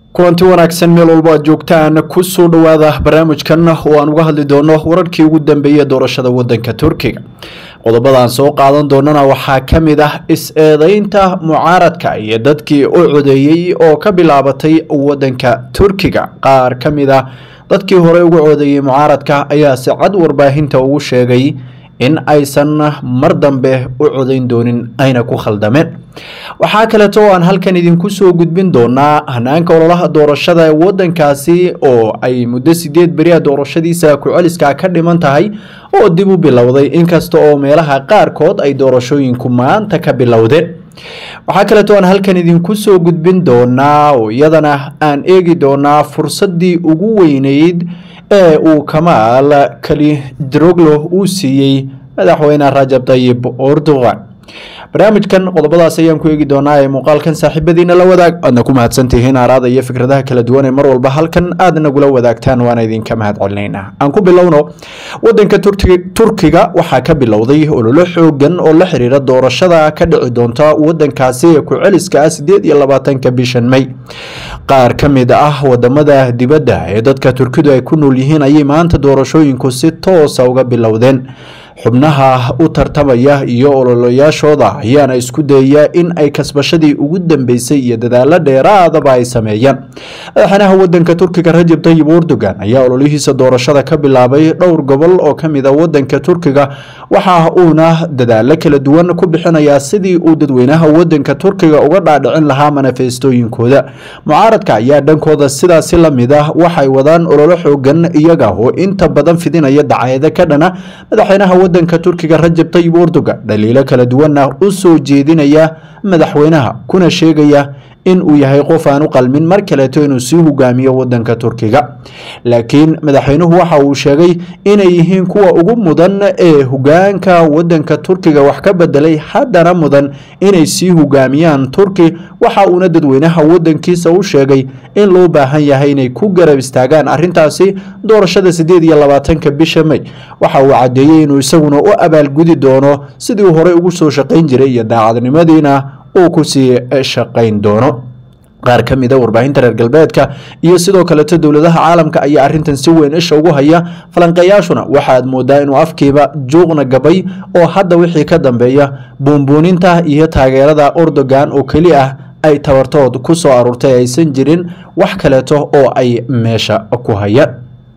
kulanti wanaagsan meel walbo aad joogtaan kusoo dhowaada barnaamijkan oo aan uga hadli doono wararkii ugu dambeeyey doorashada wadanka turkiga qodobadaan soo qaadan doonana waxaa ka mid ah is-eedeynta mucaaradka iyo dadkii u codeeyey oo ka bilaabatay wadanka turkiga qaar ka mid ah dadkii hore uga codeeyey mucaaradka ayaa si cad warbaahinta ugu sheegay in aysan mar dambe u codayn doonin ayna ku khaldameen waxaa kaleeto oo aan halkan idinku soo gudbin doonaa hanaanka ololaha doorashada ee wadankaasi oo ay muddo sideed beriya doorashadiisa ku-celiska ka dhiman tahay oo dib u bilowday inkasta oo meelaha qaarkood ay doorashooyinku maanta ka bilowdeen waxaa kaleeto aan halkan idinku soo gudbin doonaa oo iyadana aan eegi doonaa fursadii ugu weyneyd ee uu kamaal kalidroglo uu siiyey madaxweyne rajab tayib erdogan barnaamijkan qodobadaas ayaan ku eegi doonaa ee muuqaalkan saaxiibadiina la wadaag aadna ku mahadsantihiin aaraada iyo fikradaha kala duwan ee mar walba halkan aad nagula wadaagtaan waana idinka mahad celinayna aan ku bilowno wadanka turkiga waxaa ka bilowday ololo xoogan oo la xiriira doorashada ka dhici doonta wadankaasi ee ku-celiska ah sideed iyo labaatanka bishan may qaar ka mid ah wadamada dibadda ee dadka turkidu ay ku nool yihiin ayay maanta doorashooyinku si toosa uga bilowdeen xubnaha u tartamaya iyo ololayaashooda ayaana isku dayaya in ay kasbashadii ugu dambeysay iyo dadaalo dheeraadaba ay sameeyaan madaxweynaha wadanka turkiga rajab tayib erdogan ayaa ololihiisa doorashada ka bilaabay dhowr gobol oo kamid a wadanka turkiga waxa uuna dadaalo kala duwan ku bixinayaa sidii uu dadweynaha wadanka turkiga uga dhaadhicin lahaa manifestooyinkooda mucaaradka ayaa dhankooda sidaasi lamid ah waxay wadaan ololo xoogan iyaga oo inta badan fidinaya dacaayado ka dhana madaxweynaha wadanka turkiga rajab tayib erdogan dhaliilo kala duwanna u soo jeedinaya madaxweynaha kuna sheegaya in uu yahay qof aan u qalmin mar kaleeto inuu sii hogaamiyo wadanka turkiga laakiin madaxweynuhu waxa uu sheegay inay yihiin kuwa ugu mudan ee hogaanka wadanka turkiga wax ka bedelay haddana mudan inay sii hogaamiyaan turki waxa uuna dadweynaha wadankiisa u sheegay in loo baahan yahay inay ku garab istaagaan arintaasi doorashada sideed iyo labaatanka bisha may waxa uu cadeeyey inuu isaguna u abaalgudi doono sidii uu horey ugu soo shaqayn jiray iyo daacadnimadiina uu kusii shaqayn doono qaar ka mid a warbaahinta reer galbeedka iyo sidoo kaleeto dowladaha caalamka ayaa arintan si weyn isha ugu haya falanqeeyaashuna waxaad moodaa inuu afkiiba juuqna gabay oo hadda wixii ka dambeeya buunbuuninta iyo taageerada erdogan oo keli ah ay tabartood ku soo aruurtay aysan jirin wax kaleeto oo ay meesha ku hayaan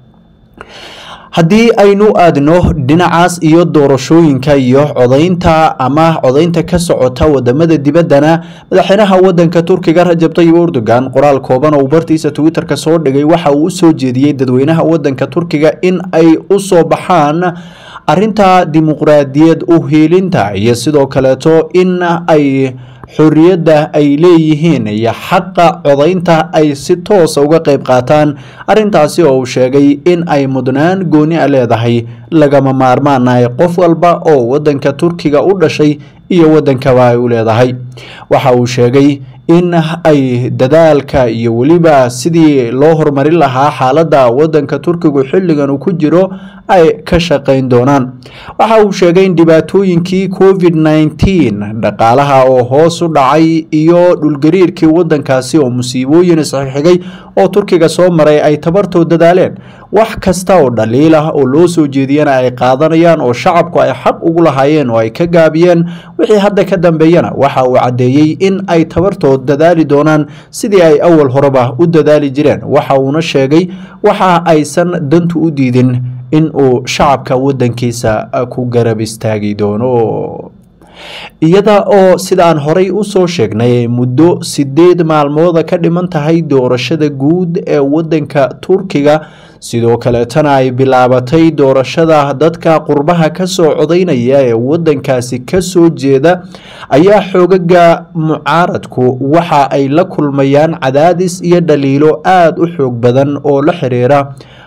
haddii aynu aadno dhinacaas iyo doorashooyinka iyo codaynta ama codaynta ka socota wadamada dibaddana madaxweynaha wadanka turkiga rajab tayib erdogan qoraal kooban oo bartiisa twitter-ka soo dhigay waxa uu usoo jeediyey dadweynaha wadanka turkiga in ay u soo baxaan arinta dimuqraadiyad u hiilinta iyo sidoo kaleeto in ay xorriyadda ay leeyihiin iyo xaqa codaynta ay si toosa uga qayb qaataan arrintaasi oo uu sheegay in ay mudnaan gooni a leedahay lagama maarmaanahay qof walba oo wadanka turkiga u dhashay iyo wadankaba ay u leedahay waxa uu sheegay in ay dadaalka iyo weliba sidii loo horumarin lahaa xaaladda wadanka turkigu xilligan uu ku jiro ay ka shaqayn doonaan waxa uu sheegay in dhibaatooyinkii covid nneteen dhaqaalaha oo hoos u dhacay iyo dhulgariirkii wadankaasi oo musiibooyin isxigxigay oo turkiga soo maray ay tabartoo dadaaleen wax kasta oo dhaliil ah oo loo soo jeediyana ay qaadanayaan oo shacabku ay xaq ugu lahaayeen oo ay ka gaabiyeen wixii hadda ka dambeeyana waxa uu caddeeyey in ay tabartood dadaali doonaan sidii ay awal horeba u dadaali jireen waxa uuna sheegay waxa aysan dantu u diidin in uu shacabka wadankiisa ku garab istaagi doono iyada oo sidaan horey usoo sheegnay muddo sideed maalmooda ka dhiman tahay doorashada guud ee wadanka turkiga sidoo kaleetana ay bilaabatay doorashada dadka qurbaha kasoo codaynaya ee wadankaasi kasoo jeeda ayaa xoogaga mucaaradku waxa ay la kulmayaan cadaadis iyo dhaliilo aada u xoog badan oo la xiriira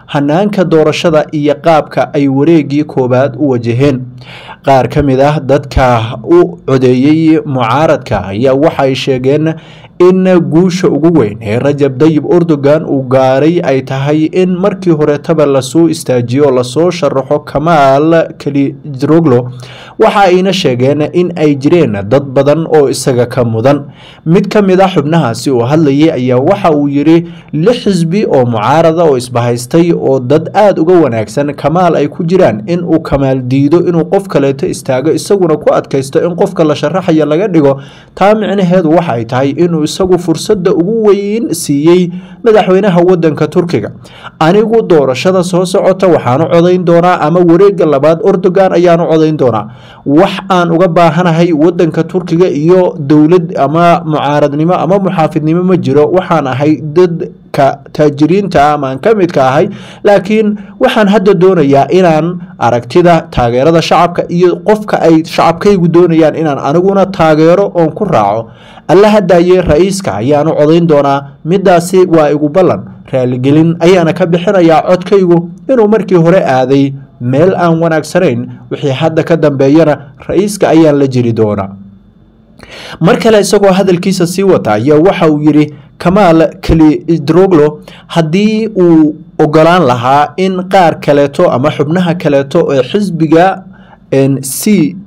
hanaanka doorashada iyo qaabka ay wareegii koowaad u wajaheen qaar ka mid ah dadka u codeeyey mucaaradka ayaa waxay sheegeen in guusha ugu weyn ee rajab dayib erdogan uu gaaray ay tahay in markii horetaba lasoo istaajiyo lasoo sharaxo kamaal kalidroglo waxa ayna sheegeen in ay jireen dad badan oo isaga ka mudan mid ka mid a xubnahaasi oo hadlayay ayaa waxa uu yidhi lix xisbi oo mucaarada oo isbahaystay oo dad aada uga wanaagsan kamaal ay ku jiraan in uu kamaal diido inuu qof kaleeto istaago isaguna ku adkaysto in qofka la sharaxaya laga dhigo taa micnaheedu waxa ay tahay inuu isagu fursadda ugu weyn siiyey madaxweynaha wadanka turkiga anigu doorashada soo socota waxaanu codayn doonaa ama wareega labaad erdogan ayaanu codayn doonaa wax aan uga baahanahay wadanka turkiga iyo dowlad ama mucaaradnimo ama muxaafidnimo ma jiro waxaan ahay dadka taajiriinta ama aan ka midka ahay laakiin waxaan hadda doonayaa inaan aragtida taageerada shacabka iyo qofka ay shacabkaygu doonayaan inaan aniguna taageero oon ku raaco alla hadaaye ra-iiska ayaanu codayn doonaa midaasi waa igu ballan raaligelin ayaana ka bixinayaa codkaygu inuu markii hore aaday meel aan wanaagsanayn wixii hadda ka dambeeyana ra-iiska ayaan la jiri doonaa mar kale isagoo hadalkiisa sii wata ayaa waxa uu yidhi kamaal kalidroglo haddii uu ogolaan lahaa in qaar kaleeto ama xubnaha kaleeto ee xisbiga c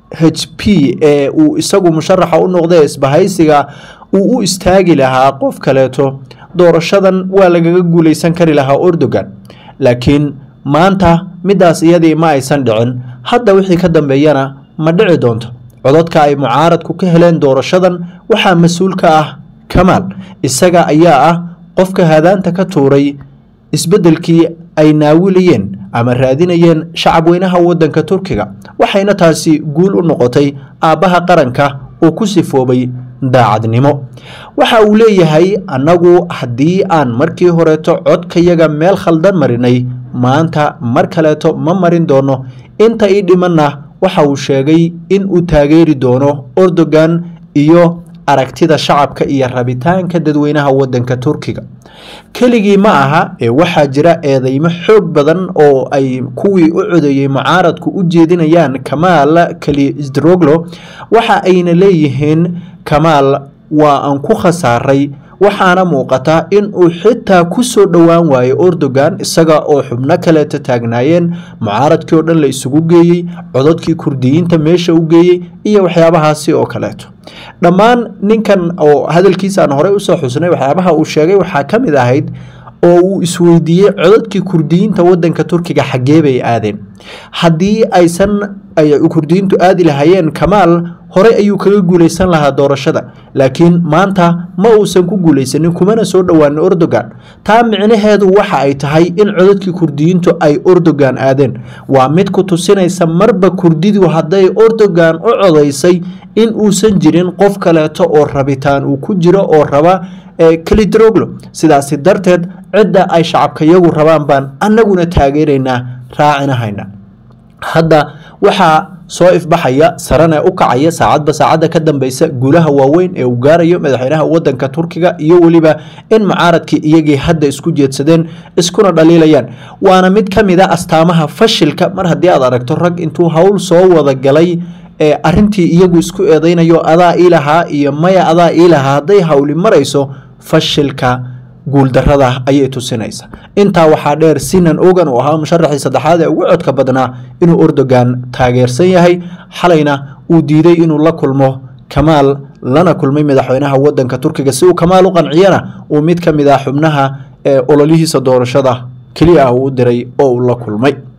h p ee uu isagu musharaxa u noqday isbahaysiga uu u istaagi lahaa qof kaleeto doorashadan waa lagaga guuleysan kari lahaa erdogan laakiin maanta midaas iyadii ma aysan dhicin hadda wixii ka dambeeyana ma dhici doonto codadka ay mucaaradku ka heleen doorashadan waxaa mas-uul ka ah kamaal isaga ayaa ah qofka hadaanta ka tuuray isbeddelkii ay naawilayeen ama raadinayeen shacabweynaha wadanka turkiga waxayna taasi guul u noqotay aabbaha qaranka oo ku sifoobay daacadnimo waxa uu leeyahay annagu haddii aan markii horeeto codkayaga meel khaldan marinay maanta mar kaleeto ma marin doono inta ii dhimanna waxa uu sheegay in uu taageeri doono erdogan iyo aragtida shacabka iyo rabitaanka dadweynaha wadanka turkiga keligii ma aha ee waxaa jira eedeymo xoog badan oo ay kuwii u codeeyey mucaaradku u jeedinayaan kamaal kalidroglo waxa ayna leeyihiin kamaal waa aan ku khasaaray waxaana muuqata in uu xitaa ku soo dhowaan waayo erdogan isaga oo xubno kaleeta taagnaayeen mucaaradkii oo dhan la isugu geeyey codadkii kurdiyiinta meesha u geeyey iyo waxyaabahaasi oo kaleeto dhammaan ninkan oo hadalkiisa aan horey usoo xusnay waxyaabaha uu sheegay waxaa ka mid ahayd oo uu isweydiiyey codadkii kurdiyiinta wadanka turkiga xaggee bay aadeen haddii aysan kurdiyiintu aadi lahaayeen kamaal horey ayuu kaga guuleysan lahaa doorashada laakiin maanta ma uusan ku guuleysanin kumana soo dhowaanin erdogan taa micnaheedu waxa ay tahay in codadkii kurdiyiintu ay erdogan aadeen waa mid ku tusinaysa marba kurdidu hadday erdogan u codaysay in uusan jirin qof kaleeto oo rabitaan uu ku jiro oo raba kalidroglo sidaasi darteed cidda ay shacabkayagu rabaan baan annaguna taageeraynaa raacinahayna hadda waxaa soo ifbaxaya sarana u kacaya saacadba saacadda ka dambeysa guulaha waaweyn ee uu gaarayo madaxweynaha wadanka turkiga iyo weliba in mucaaradkii iyagii hadda isku jeedsadeen iskuna dhaliilayaan waana mid ka mid a astaamaha fashilka mar haddii aad aragto rag intuu howl soo wada galay ee arintii iyagu isku eedeynayo adaa ii lahaa iyo maya adaa ii lahaa hadday hawli marayso fashilka guuldarada ayay tusinaysa intaa waxaa dheer sinan ogan oo ahaa musharaxii saddexaad ee ugu codka badnaa inuu erdogan taageersan yahay xalayna uu diiday inuu la kulmo kamaal lana kulmay madaxweynaha wadanka turkiga si uu kamaal u qanciyana uu mid ka mid ah xubnaha ee ololihiisa doorashada keliya ah uu u diray oo uu la kulmay